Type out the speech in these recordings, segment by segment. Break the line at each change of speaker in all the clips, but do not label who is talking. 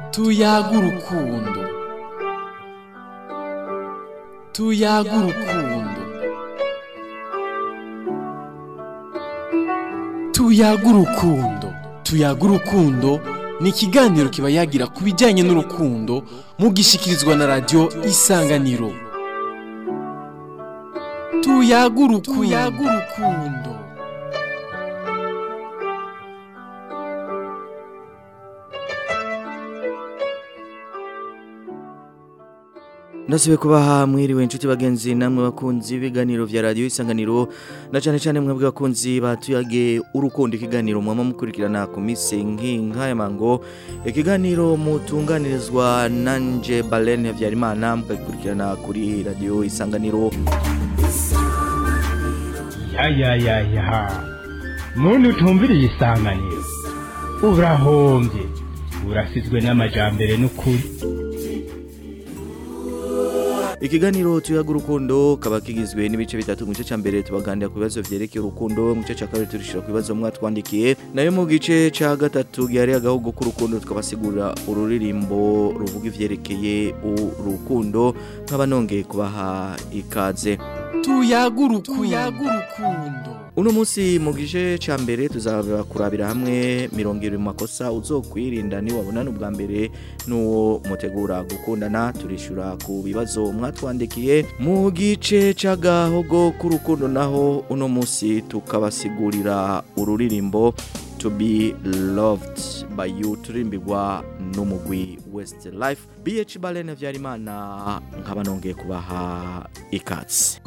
tuyaga urukundo tuyaga urukundo tuyaga urukundo tuyaga urukundo ni ikiganiro kiba yagira ku bijyanye n'urukundo mugishikirizwa na radiyo isanganiro tuyaga urukundo
Nasibe kubaha mwiriwe inshuti bagenzi namwe bakunzi b'ibiganiro vya radio isanganiro na cyane cyane mwebwe bakunzi batuyage urukundo ikiganiro mwama mukurikirana ku mise nk'inka ya mango ikiganiro mutunganirizwa nanje Balen Havyarimana mukagikurikirana kuri radio isanganiro
ya ya ya ya muntu utumviriye isanganiro urahombye urasizwe n'amajambere n'ukuri
Ikiganiro tuyaga urukundo kaba kigizwe n'ibice bitatu mu gice cya mbere tubaganira ku bibazo vyerekeye urukundo mu gice cya kabiri turishira ku bibazo mwatwandikiye nayo mu gice cya gatatu gihari agahugu k'urukundo tukabasigurira ururirimbo ruvuga ivyerekeye urukundo nkaba nongeye kubaha ikaze
tuyaga urukundo
Uno munsi mu gice ca mbere tuzaba kurabira hamwe mirongo ibiri mu makosa uzokwirinda ni wabonana ubwa mbere n'uwo mutegura gukundana turishura ku bibazo mwatwandikiye mu gice c'agahogo k'urukundo naho uno munsi tukabasigurira ururirimbo to be loved by you turirimbirwa n'umugwi Westlife BH Balene Vyarimana nkaba nongeye kubaha ikatsi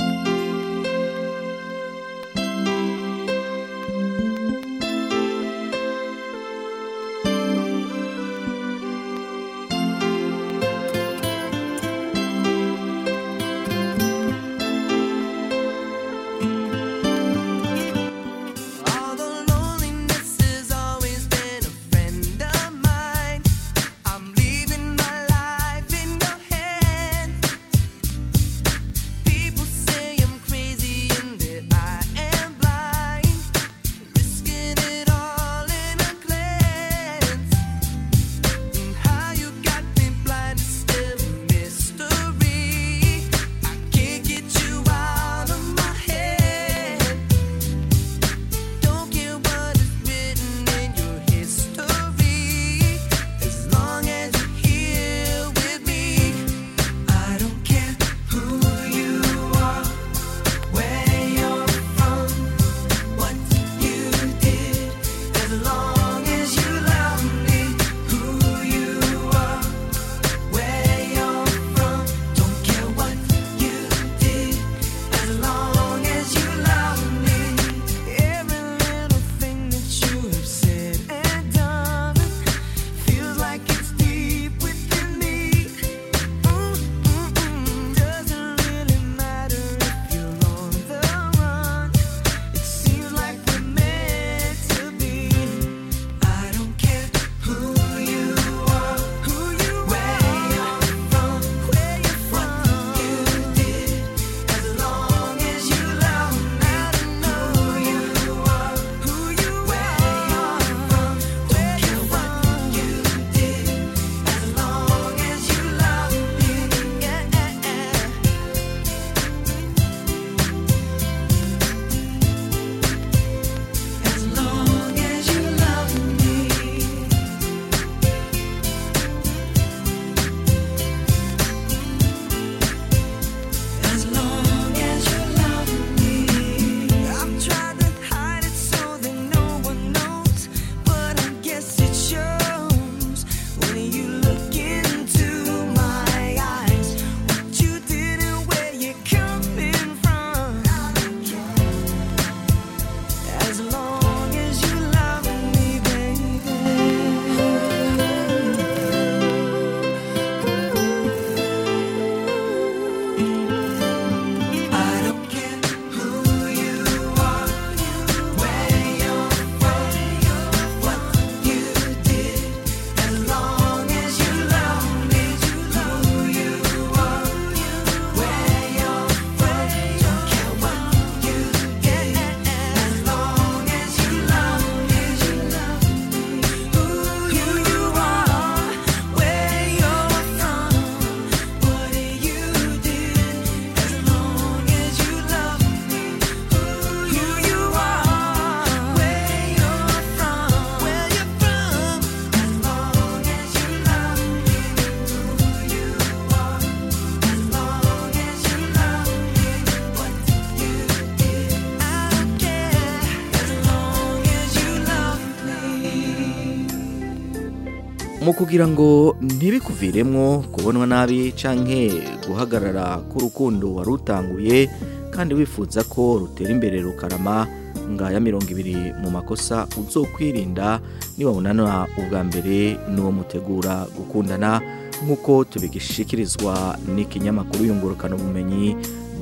Although loneliness has always been a friend of mine, I'm leaving my life in your hands. People say
mu kugira ngo ntibikuviremwo kubonwa nabi canke guhagarara k'urukundo wari utanguye kandi wifuza ko rutera imbere rukarama ngaya mirongo ibiri mu makosa uzokwirinda niwabonana ubwa mbere n'uwo mutegura gukundana nk'uko tubigishikirizwa n'ikinyamakuru yungurukana ubumenyi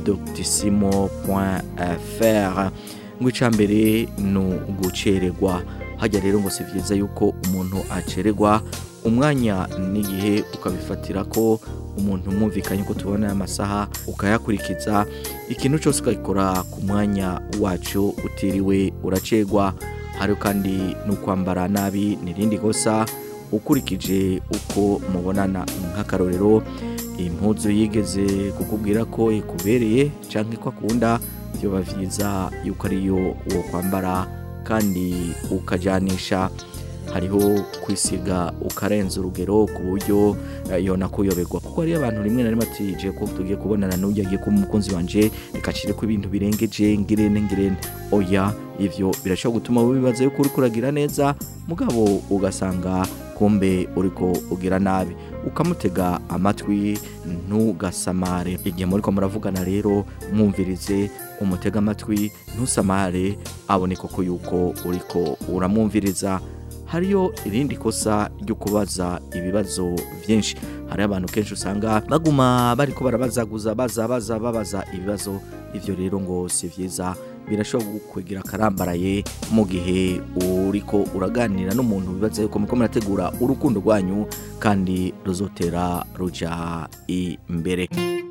doctissimo.fr ngo icya mbere ni ugucererwa hajya rero ngo si byiza yuko umuntu acererwa umwanya n'igihe ukabifatira ko umuntu mwumvikanye ko tubona aya masaha ukayakurikiza ikintu cyose ukagikora ku mwanya wacyo utiriwe uracegwa hari kandi no kwambara nabi n'irindi kosa ukurikije uko mubonana nk'akarorero impuzu yigeze kukubwira ko ikubereye cyangwa ko akunda byaba byiza yuko ariyo wo kwambara kandi ukajyanisha hariho kwisiga ukarenza urugero ku buryo eh, yona kuyoberwa kuko hariyo abantu rimwe na rimwe ati je ko tugiye kubonana n'ujya agiye kuba umukunzi wanje reka nshire ko ibintu birengeje ngirene ngirene oya ivyo birashobora gutuma wibaza yuko uriko uragira neza mugabo ugasanga kumbe uriko ugira nabi ukamutega amatwi ntugasamare igihe muriko muravugana rero mwumvirize umutega amatwi ntusamare abone koko yuko uriko uramwumviriza hariyo irindi kosa ryo kubaza ibibazo byinshi hari abantu kenshi usanga baguma bariko barabazaguza baza baza babaza ibibazo ivyo rero ngo si vyiza birashobora kugira akarambaraye mu gihe uriko uraganira n'umuntu bibaza yuko muriko murategura urukundo rwanyu kandi ruzotera ruja imbere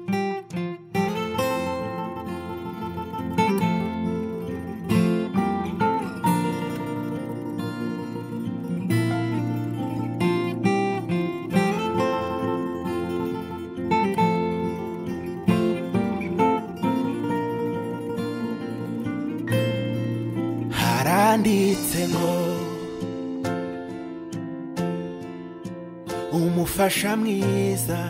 haranditse ngo umufasha mwiza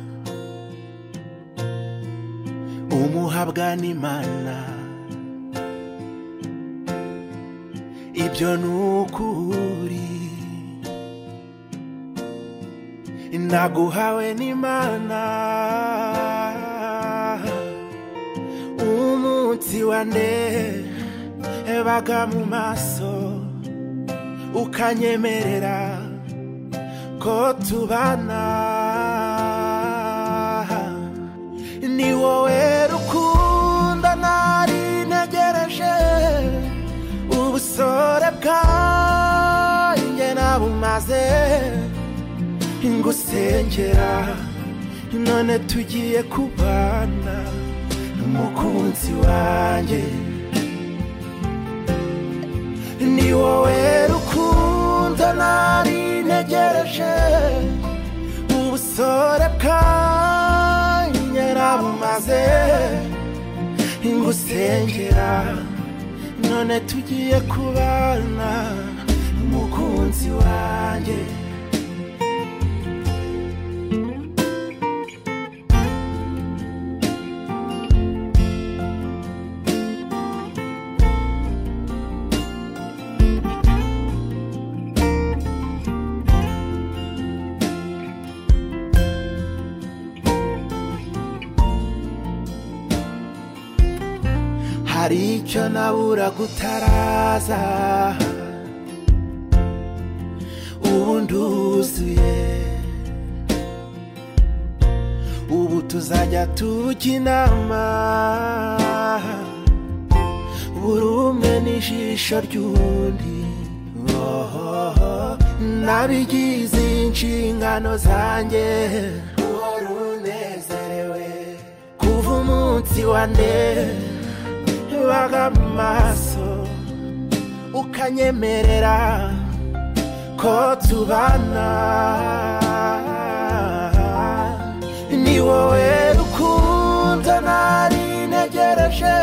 umuhabwa n'imana ibyo ni ukuri naguhawe n'imana umunsi wa nde baga mu maso ukanyemerera ko tubana ni wowe rukundo nari ntegereje ubusore bwanjye nabumaze ngusengera none tugiye kubana umukunzi wanjye ni wowe rukundo nari ntegereje ubusore bwanjye nabumaze ngusengera none tugiye kubana umukunzi wanjye hari icyo nabura gutaraza ubu nduzuye ubu tuzajya tujya inama buri umwe n'ijisho ry'undi Oh, nabigize inshingano zanjye uhora unezerewe kuva umunsi wa nde baga mu maso ukanyemerera ko tubana ni wowe rukundo nari ntegereje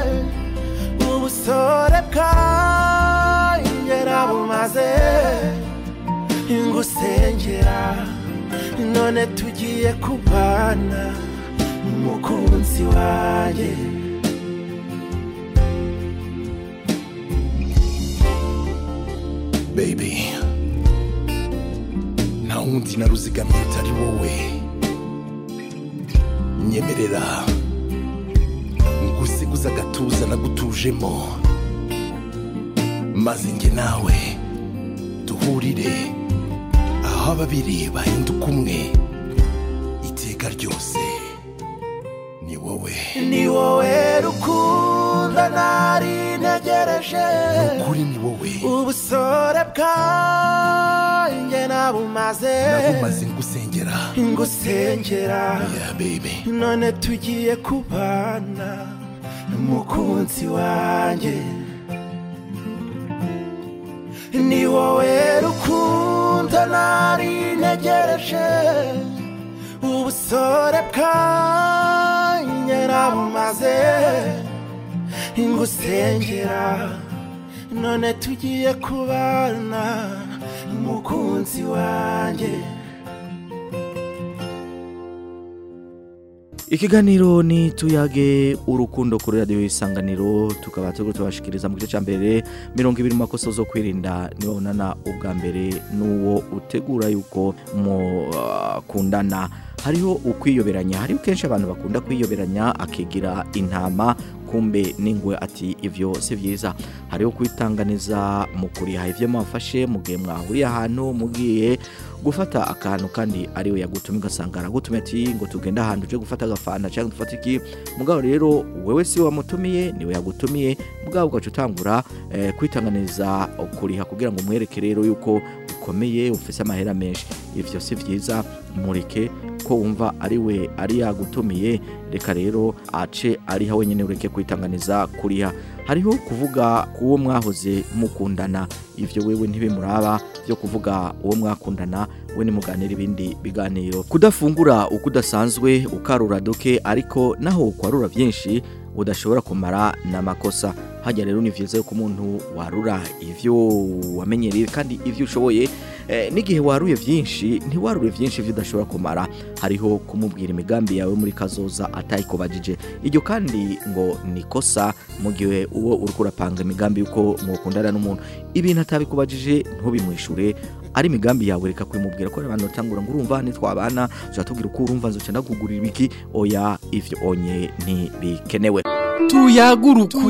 ubusore bwanjye nabumaze ngusengera none tugiye kubana umukunzi wanjye
Baby, nta
wundi naruzigamiye utari wowe nyemerera ngusiguza agatuza nagutujemo maze njye nawe duhurire aho ababiri bahinduka umwe iteka ryose ni wowe
ni wowe rukundo nari ntegereje
ukuri ni wowe
ubusore bwanjye nabumaze
nabumaze ngusengera
ngusengera
yeah baby
none tugiye kubana mukunzi wanjye ni wowe rukundo nari ntegereje ubusore bwanjye nabumaze ngusengera none tugiye kubana mukunzi wanjye
Ikiganiro ni tuyage urukundo kuri radio isanganiro tukaba turiko tubashikiriza mu gice ca mbere 20 mu makosa zo kwirinda ni wabonana ubwa mbere nuwo utegura yuko mu uh, kundana hariho ukwiyoberanya hariho kenshi abantu bakunda kwiyoberanya akigira intama kumbe ningwe ati ivyo si vyiza hariho kwitanganiza mu kuriha ivyo mwafashe mu gihe mwahuriye ahantu mugiye gufata akantu kandi ariwe yagutumye ugasanga aragutumye ati ngo tugende ahantu uje gufata agafana cyangwa dufate iki mugabo rero wewe si wamutumiye niwe yagutumiye mugabo ugaca utangura eh, kwitanganiza kuriha kugira ngo umwereke rero yuko ukomeye ufise amahera menshi ivyo si vyiza mureke ko wumva ari we ari yagutumiye reka rero ace ariha wenyine ureke kwitanganiza kuriha hariho kuvuga kuwo mwahoze mukundana ivyo wewe ntibimuraba byo kuvuga uwo mwakundana we nimuganira ibindi biganiro kudafungura uko udasanzwe ukarura duke ariko naho kwarura byinshi udashobora kumara n'amakosa hajya rero ni vyiza yuko umuntu warura ivyo wamenyereye kandi ivyo ushoboye eh, n'igihe waruye vyinshi ntiwarure vyinshi ivyo udashobora kumara hariho kumubwira imigambi yawe muri kazoza atayikubajije iryo kandi ngo ni kosa mu gihe uwo uriko urapanga imigambi yuko mwokundana n'umuntu ibintu atabikubajije ntubimwishure ari imigambi yawe reka kubimubwira ko abantu batangura ngo urumva nitwabana uzatubwira uko urumva nzoca ndakugurira ibiki oya ivyo onye ntibikenewe
tuyaga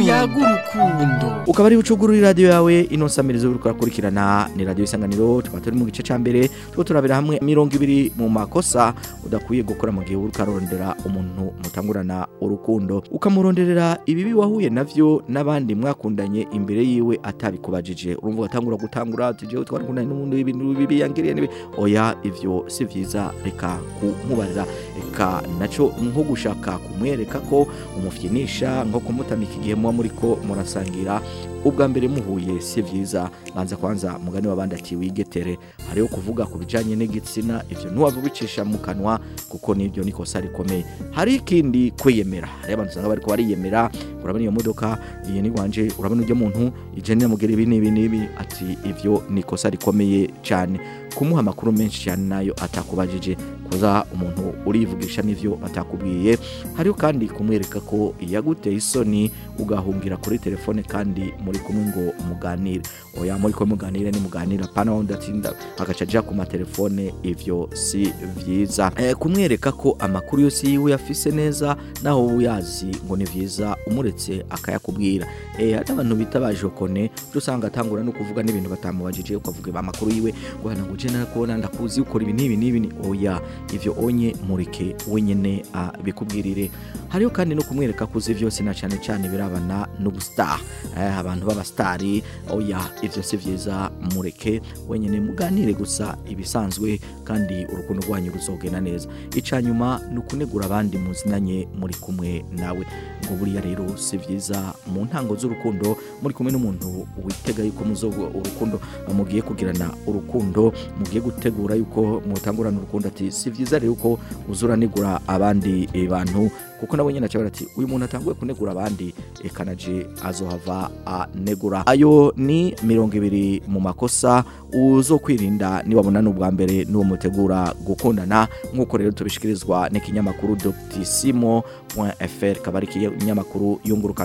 urukundo
ukaba ari ucugurura radiyo yawe ino samirizo uriko urakurikirana ni radiyo isanganiro tukaba turi mu gice ca mbere two turabira hamwe mirongo ibiri mu makosa udakwiye gukora mu gihe uriko ararondera umuntu mutangurana urukundo ukamuronderera ibibi wahuye navyo n'abandi mwakundanye imbere yiwe atabikubajije urumva ugatangura gutangura ati jewe twarakundanye n'umuntu ibintu bibi yangiriye nibi oya ivyo si vyiza reka kumubaza reka naco nko gushaka kumwereka ko umufyinisha nko kumutamika igihe muba muriko murasangira ubwa mbere muhuye si vyiza banza kwanza mugani wabandi ati wigetere hariho kuvuga ku bijanye n'igitsina ivyo ntiwava ubicisha mu kanwa kuko nibyo ni kosa rikomeye hari ikindi kwiyemera hari abantu usanga bariko bariyemera urabona iyo modoka iyi ni wanje urabona ujya muntu ije niramubwira ibi n'ibi n'ibi ati ivyo ni kosa rikomeye cyane kumuha amakuru menshi cyane nayo atakubajije kuza umuntu urivugisha n'ivyo atakubwiye hariho kandi kumwereka ko yaguteye isoni ugahungira kuri telefone kandi muri kumwe ngo muganire oya muri ko muganire ni muganira pana wundi atinda agaca aja ku matelefone ivyo si vyiza eh, kumwereka ko amakuru yose yiwe yafise neza naho uyazi ngo ni vyiza umuretse akayakubwira eh, hari abantu bita bajokone uje usanga atangura no kuvuga n'ibintu batamubajije ukavuga amakuru yiwe ngo hana ngo je narakubona ndakuzi ukora ibi n'ibi n'ibi ni oya ivyo onye mureke wenyene abikubwirire hariho kandi no kumwereka ko uzi vyose na cane cane birabana n'ubustar eh, abantu b'abastari oya ivyo si vyiza mureke wenyene muganire gusa ibisanzwe kandi urukundo rwanyu ruzogenda neza ica nyuma ni ukunegura abandi muzinanye muri kumwe nawe ngo buriya rero si vyiza mu ntango z'urukundo muri kumwe n'umuntu witega yuko muzo urukundo mugiye kugirana urukundo mugiye gutegura yuko mutangurana urukundo ati si vyiza rero ko uzuranigura abandi eh, bantu kuko nabo nyene aca ati uyu muntu atanguye kunegura abandi eka naje azohava anegura ayo ni mirongo ibiri mu makosa uzokwirinda niwabona n'ubwa mbere n'uwo mutegura gukundana nk'uko rero tubishikirizwa n'ikinyamakuru dotissimo fr kaba ari ikinyamakuru yungurukana ubumenyi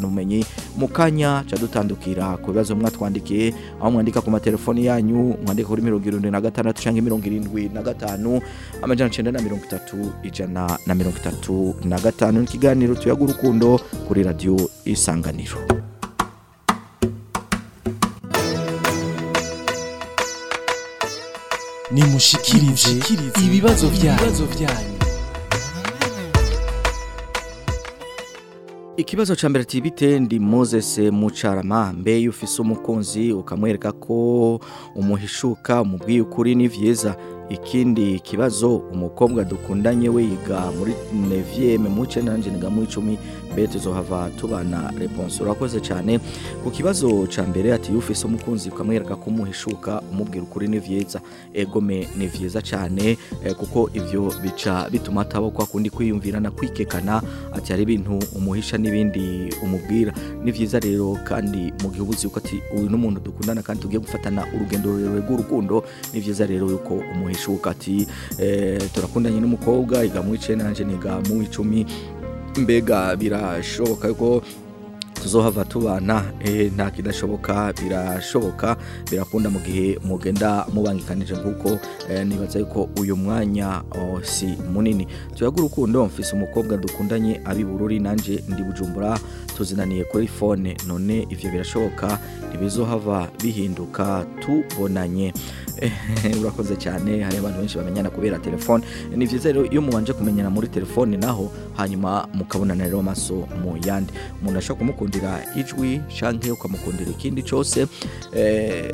mu kanya ca dutandukira ku bibazo mwatwandikiye aho mwandika ku matelefoni yanyu mwandika kuri mirongo irindwi na gatandatu canke mirongo irindwi na gatanu amajana icenda na mirongo itatu ijana na mirongo itatu na gatanu ni ikiganiro tuyaga urukundo kuri radiyo isanganiro
nimushikirize ibibazo byanyu
Ikibazo ca mbere ati bite ndi Moses Mucarama mbe iyo ufise umukunzi ukamwereka ko umuhishuka umubwiye ukuri ni vyiza ikindi kibazo umukobwa dukundanye we yiga muri 9e mu nanje niga mu 10 mbe tuzohava tubana response urakoze cyane ku kibazo ca mbere ati iyo ufise umukunzi ukamwereka ko umuhishuka umubwira ukuri ni vyiza egome ni vyiza cyane eh, kuko ivyo bica bituma ataba kwa kundi kwiyumvirana kwikekana ati hari ibintu umuhisha n'ibindi umubwira ni vyiza rero kandi mu gihe ubuzi yuko ati uyu n'umuntu dukundana kandi tugiye gufatana urugendo rurerure rw'urukundo ni vyiza rero yuko umuhishuka ati eh, turakundanye n'umukobwa yiga mu icenda nanje niga mu icumi mbega birashoboka yuko tuzohava tubana eh, nta kidashoboka birashoboka birakunda mu gihe mugenda mubangikanije nk'uko eh, nibaza yuko uyu mwanya oh, si munini tuyaga urukundo mfise umukobwa dukundanye abi bururi nanje ndi bujumbura tuzinaniye kuri fone none ivyo birashoboka ntibizohava bihinduka tubonanye Eh, urakoze cyane hari abantu benshi bamenyana kubera telefone ni vyiza rero iyo mubanje kumenyana muri telefone naho hanyuma mukabonana rero amaso mu yandi umuntu ashobora kumukundira ijwi canke ukamukundira ikindi cose eh,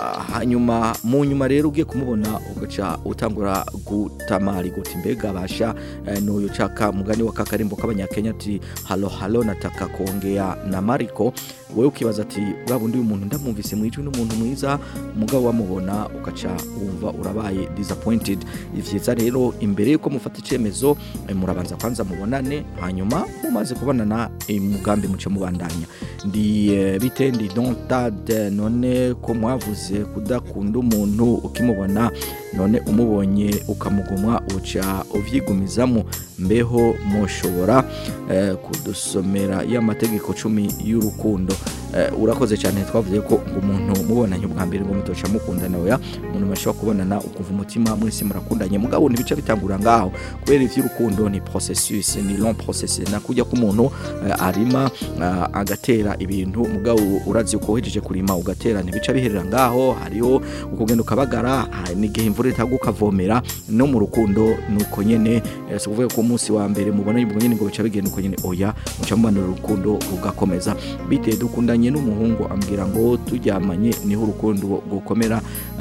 hanyuma mu nyuma rero ugiye kumubona ugaca utangura gutamari guti mbega basha eh, n'uyu caka mugani wa kakarimbo k'abanyakenya ati halo halo nataka kuongea na Mariko wewe ukibaza ati bwa bundi uyu muntu ndamwumvise mu ijwi n'umuntu mwiza mugabo wamubona ugaca wumva urabaye disappointed ivyiza rero imbere yuko mufata icemezo eh, murabanza kwanza mubonane hanyuma mumaze kubonana umugambi muce mubandanya ndi eh, bite ndi dontad none ko mwavuze kudakunda umuntu ukimubona none umubonye ukamugumwa uca uvyigumizamo mbeho mushobora eh, kudusomera y'amategeko cumi y'urukundo eh, urakoze cyane twavuze ko ngo umuntu mubonanye ubwa mbere ngo mutoca mukundana oya umuntu mashobora kubonana ukumva umutima mwese murakundanye mugabo ntibica bitangura ngaho kubera ivy'urukundo ni processus ni long process nakujya ko umuntu eh, arima eh, agatera ibintu mugabo urazi uko uhejeje kurima ugatera ntibica biherera ngaho hariho ukugenda ukabagara hari n'igihe imvura itaguka ukavomera no mu rukundo nuko nyene eh, si kuvuga ko umunsi wa mbere mubona ubwo nyene ngo bica bigenda uko nyene oya muca mubanura urukundo rugakomeza bite dukundanye n'umuhungu ambwira ngo turyamanye niho urukundo gukomera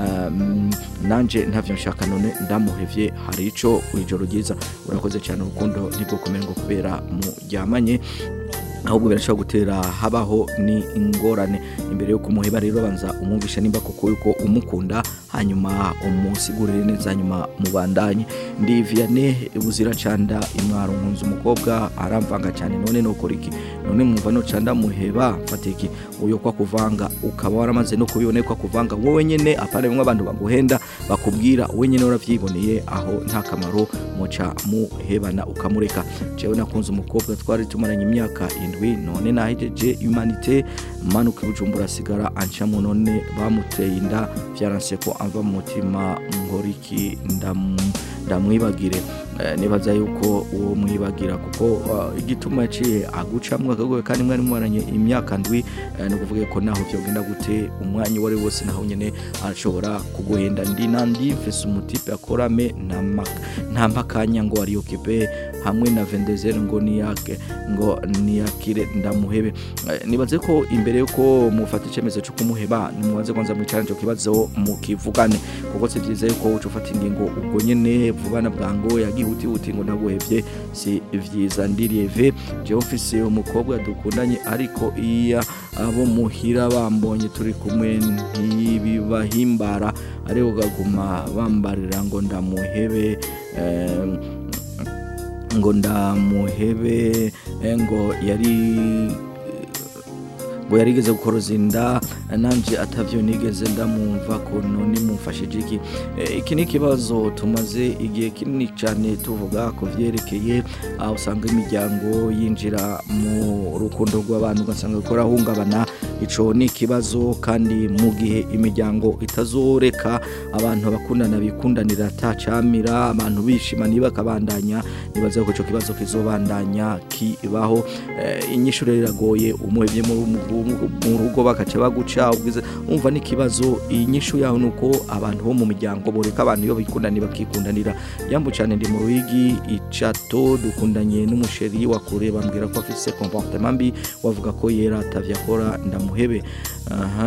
um, nanje ntavyo nshaka none ndamuhevye hari ico ijoro ryiza urakoze cyane urukundo ntigukomere ngo kubera muryamanye ahubwo birashobora gutera habaho ni ingorane imbere yo kumuheba rero banza umwumvisha nimba koko yuko umukunda hanyuma umusigurire neza hanyuma mubandanye ndi Vianney buzira canda imwaro nkunze umukobwa aramvanga cyane none nokora iki none mwumva no canda muheba fatiki uyo kwa kuvanga ukaba waramaze no kubibona kwa kuvanga wowe nyene apana bimwe abantu baguhenda bakubwira wowe nyene uravyiboneye aho nta kamaro muca muhebana ukamureka jewe nakunze umukobwa twari tumaranye imyaka indwi none nahejeje humanité manuka ibujumbura asigara ancamo none bamuteye inda vyaranse ko amva mu mutima ngoriki ndamu ndamwibagire Eh, nibaza yuko uwo mwibagira kuko uh, igituma yaciye agucamwe akagoye kandi mwari mwaranye imyaka ndwi eh, ni ukuvuga ko naho vyogenda gute umwanya uwo ari wose naho nyene ashobora kuguhenda ndi nandi mfise umutipe akorame nta mpakanya ngo ari okipe hamwe na vendezer ngo niyake ngo niyakire ndamuhebe Eh, nibaze ko imbere yuko mufata icemezo cyo kumuheba nimubanze kwanza mwicarane ico kibazo mukivugane kuko si vyiza yuko uca ufata ingingo ubwo nyene vubana bwango yagihutihuti ngo ndaguhevye si vyiza ndirieve jewe mfise umukobwa dukundanye ariko iya abo muhira bambonye turi kumwe ntibibahimbara ariko ukaguma bambarira ngo ndamuhebe eh, ngo ndamuhebe eh, ngo yari ngo yarigeze gukoroza inda nanje atavyo nigeze ndamwumva ko none mumfashije iki Eh, iki ni ikibazo tumaze igihe kinini cyane tuvuga ku vyerekeye aho usanga imiryango yinjira mu rukundo rw'abantu ugasanga ko rahungabana ico ni ikibazo kandi mu gihe imiryango itazoreka abantu bakundana bikundanira atacamira abantu bishimana bakabandanya nibaza ko ico kibazo kizobandanya kibaho eh, inyishu rero iragoye umuhevye mu mu- mu rugo bakaca baguca ubwize umva n'ikibazo inyishu yaho nuko abantu bo mu miryango boreka abantu iyo bikundanira bakikundanira yambu cyane ndi mu ruhigi icato dukundanye n'umusheri wa kure bambwira ko afise comportement mbi wavuga ko yera atavya akora ndamuhebe aha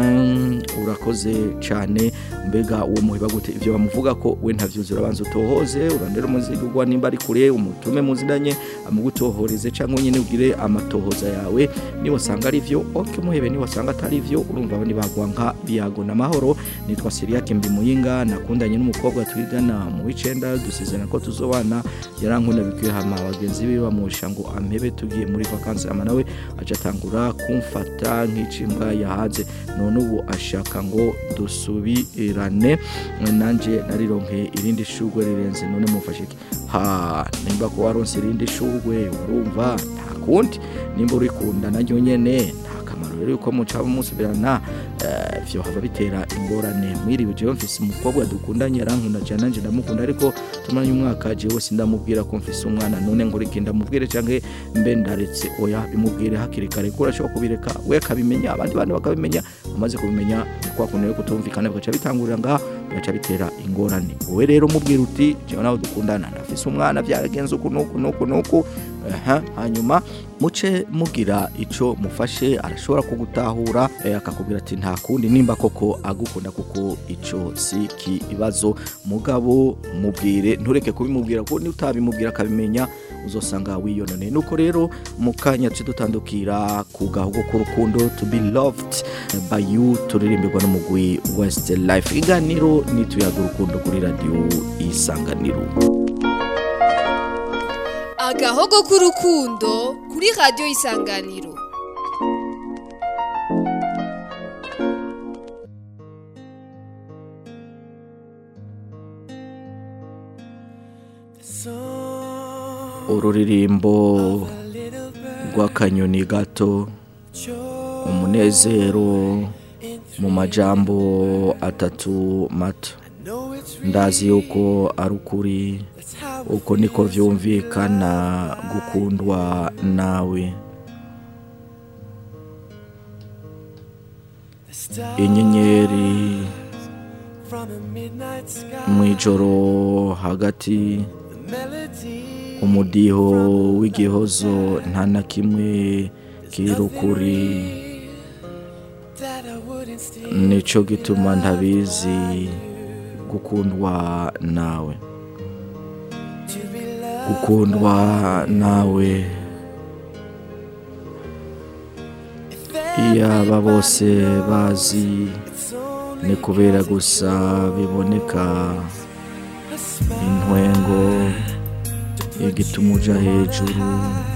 urakoze cyane mbega uwo muheba gute ivyo bamuvuga ko we ntavyuzi urabanza utohoze urandera umuzigurwa nimba ari kure umutume muzindanye amugutohoreze cyangwa nyine ugire amatohoza yawe niba usanga ari vyo ok muhebe niba usanga atari vyo urumva abandi bagwa nka biyago n'amahoro nitwa Siriake Mbi Muyinga nakundanye n'umukobwa twigana mu w'icenda dusezerana ko tuzobana yarankunda bikwiye hama abagenzi be bamusha ngo ampebe tugiye muri vacances ama nawe aca atangura kumfata nk'icimbwa yahaze none ubu ashaka ngo dusubirane nanje narironke irindi shugwe rirenze none mufashe iki ha nimba ko waronse irindi shugwe urumva nta kundi nimba urikunda naryo nyene nta kamaro rero yuko muca musubirana eh, vyo hava bitera ingorane mwiriwe jewe mfise umukobwa dukundanye arankunda cyane nanje ndamukunda ariko tumaranye umwaka jewe sindamubwira ko mfise umwana none ngo reke ndamubwire canke mbe ndaretse oya bimubwire hakiri kare ko urashobora kubireka we akabimenya abandi bantu bakabimenya umaze kubimenya ni kwa kuntu rero kutumvikana bigaca bitangurira ngaha bigaca bitera ingorane wowe rero mubwira uti jewe nawe dukundana ndafise umwana byaragenze uku nuku nuku nuku aha hanyuma muce mugira ico mufashe arashobora kugutahura eh, akakubwira ati nta kundi nimba koko agukunda kuko ico si kibazo mugabo mubwire ntureke kubimubwira ko ni utabimubwira akabimenya uzosanga wiyonone nuko rero mu kanya tuce dutandukira ku gahugu k'urukundo to be loved by you turirimbirwa n'umugwi west life iganiro nituyaga urukundo kuri radio isanganiro
agahogo k'urukundo kuri radiyo isanganiro
ururirimbo rw'akanyoni gato umunezero mu majambo atatu mato ndazi yuko ari ukuri uko niko vyumvikana gukundwa nawe inyenyeri mw'ijoro hagati umudiho w'igihozo nta na kimwe kiri ukuri nico gituma ntabizi gukundwa nawe gukundwa nawe iyaba bose bazi ni kubera gusa biboneka intwengo igituma uja hejuru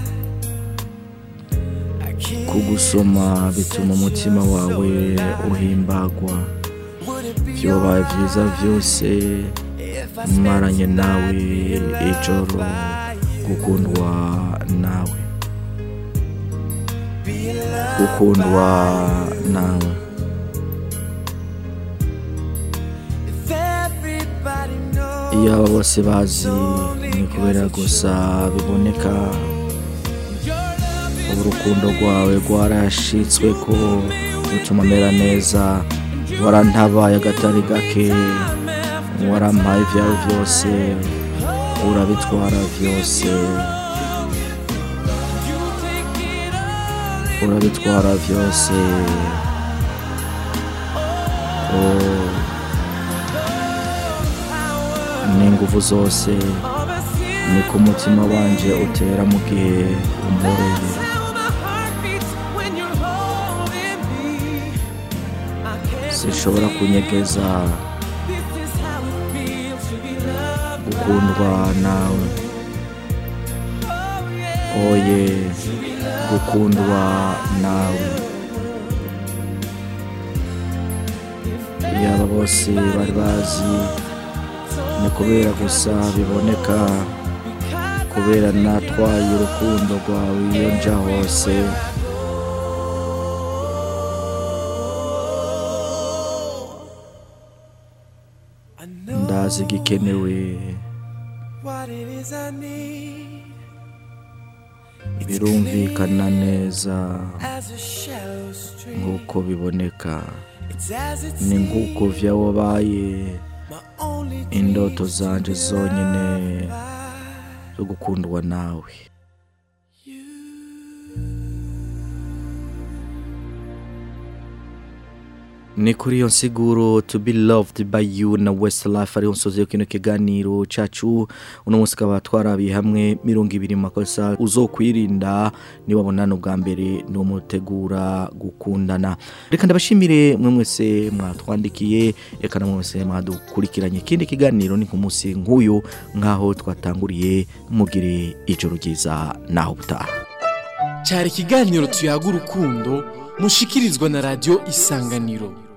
kugusoma bituma umutima wawe uhimbagwa vyobaye vyiza vyose maranye nawe ijoro gukundwa nawe gukundwa nawe iyaba bose bazi ni kubera gusa biboneka urukundo rwawe rwarashitswe ko rutuma mera neza warantabaye agatari gake warampaye ibyawe byose urabitwara byose urabitwara byose oh. n'ingufu zose ni ku mutima wanje utera mu gihe umporeye sinshobora kunyegeza gukundwa nawe oye gukundwa nawe yaba bose bari bazi ni kubera gusa biboneka kubera natwaye urukundo rwawe iyo nja hose ndazi igikenewe
What it is I need
birumvikana neza
as a shallow stream.
nk'uko biboneka
It's as it
ni nk'uko vya wabaye
my only
indoto zanje zonyine zo gukundwa nawe ni kuri iyo nsiguro to be loved by you na westlife ariho nsozi yo kino kiganiro cacu uno munsi kaba twarabiye hamwe mirongo ibiri mu makosa uzokwirinda niwabonana ubwa mbere n'umutegura gukundana reka ndabashimire mwe mwese mwatwandikiye reka namwe mwese mwadukurikiranye ikindi kiganiro ni ku munsi nk'uyu nk'aho twatanguriye mugire ijoro ryiza naho butaha
cyari ikiganiro tuyaga urukundo mushikirizwa na radiyo isanganiro